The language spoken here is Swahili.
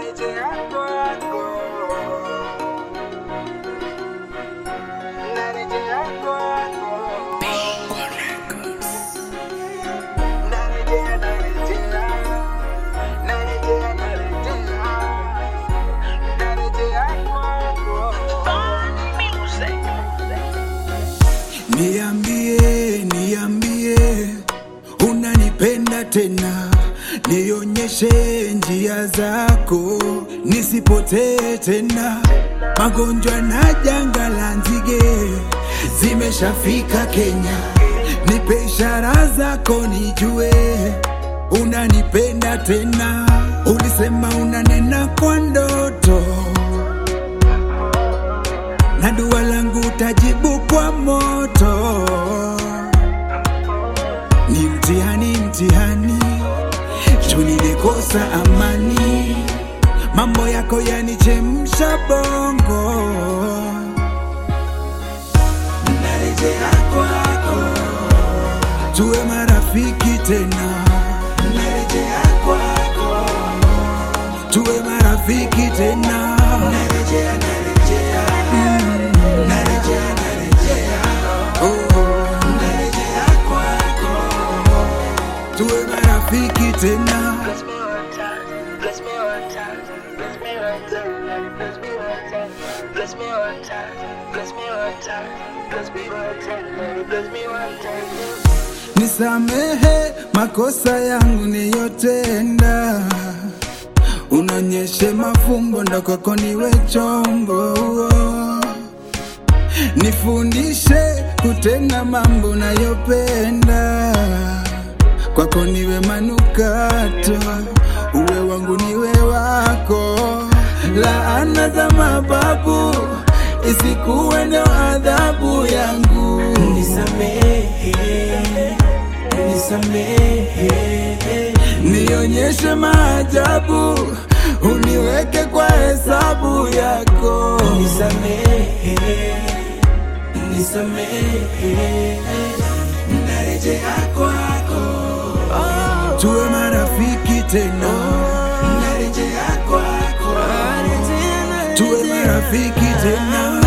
narejea kwako, narejea kwako, narejea, narejea, narejea, narejea, narejea kwako. Niambie, niambie, unanipenda tena, nionyeshe njia zako, nisipotee tena. Magonjwa na janga la nzige zimeshafika Kenya, nipe ishara zako nijue unanipenda tena. Ulisema unanena kwa ndoto na dua langu tajibu kwa moto. Ni mtihani, mtihani, juu nilikosa amani, mambo yako yanichemsha bongo. Narejea kwako, tuwe marafiki tena. Narejea kwako, tuwe marafiki tena. Narejea, narejea, narejea, narejea, oh, narejea kwako, tuwe marafiki tena. Bless me one time, bless me one time, bless me one time, bless me one time, bless me one time, bless me one time, bless me one time, bless me one time. Nisamehe makosa yangu niyotenda, unonyeshe mafumbo ndo kwako niwe chombo, nifundishe kutenda mambo nayopenda, kwako niwe manukato, uwe wangu niwe wako, laana za mababu isikuwe ndo adhabu yangu. Nisamehe, nisamehe, nionyeshe maajabu, uniweke kwa hesabu yako. nisamehe, nisamehe, Narejea kwako, tuwe marafiki tena. Narejea kwako, tuwe marafiki tena.